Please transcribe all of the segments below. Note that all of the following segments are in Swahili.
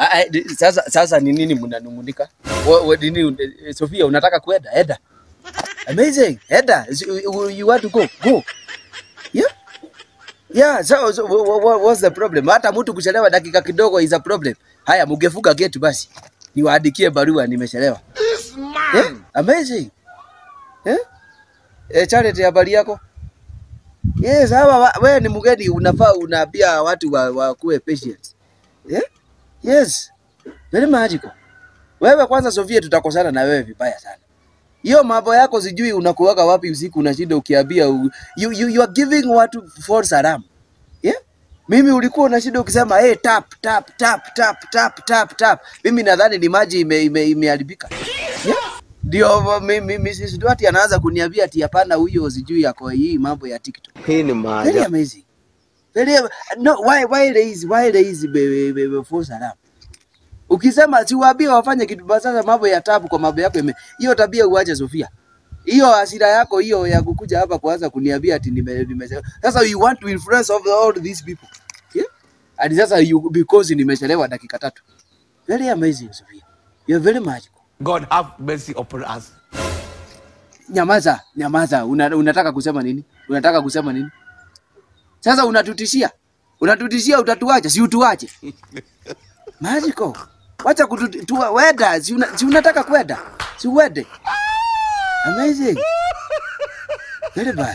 Ah, ah, di- Sasa sasa ni nini mnanung'unika? Wa- wa- nini eh, Sofia unataka kwenda? Eda. Amazing. Eda. You you want to go? Go. Yeah. Yeah, so, so wha- wha- what's the problem? Hata mtu kuchelewa dakika kidogo is a problem. Haya, mugefunga gate basi. Niwaandikie barua nimechelewa. Yeah, amazing. Eh? Eh, Charity habari yako? Yes, hawa wa- wewe ni mgeni unafaa unaambia watu wa, wa kuwe patient. Yeah? Yes. Very magical. Wewe kwanza Sofia tutakosana na wewe vibaya sana. Hiyo mambo yako sijui unakuwaka wapi usiku unashinda ukiambia u- you, you, you are giving watu false alarm. Yeah? Mimi ulikuwa unashinda ukisema hey, tap tap tap tap tap tap tap. Mimi nadhani ni maji ime, ime, imeharibika. Yeah? Ndio mimi Mrs. Duarte anaanza kuniambia ati hapana huyo sijui yako hii mambo ya TikTok. Hii ni Very maajabu. amazing. Very no why why raise why raise be, be, be, be false alarm. Ukisema siwaambie wafanye kitu basi sasa mambo ya tabu kwa mambo yako ime. Hiyo tabia uache Sofia. Hiyo hasira yako hiyo ya kukuja hapa kuanza kuniambia ati nime, nime sasa you want to influence of all these people. Yeah? And sasa you because nimechelewa dakika tatu. Very amazing Sofia. You're very magical. God have mercy upon us. Nyamaza, nyamaza. Una, unataka kusema nini? Unataka kusema nini? Sasa unatutishia, unatutishia utatuacha, si utuache? Magical. Wacha kututua, weda, si, una, si unataka kwenda, si uende. Amazing. Very bad.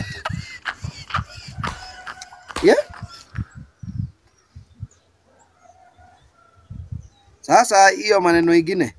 Yeah? Sasa hiyo maneno ingine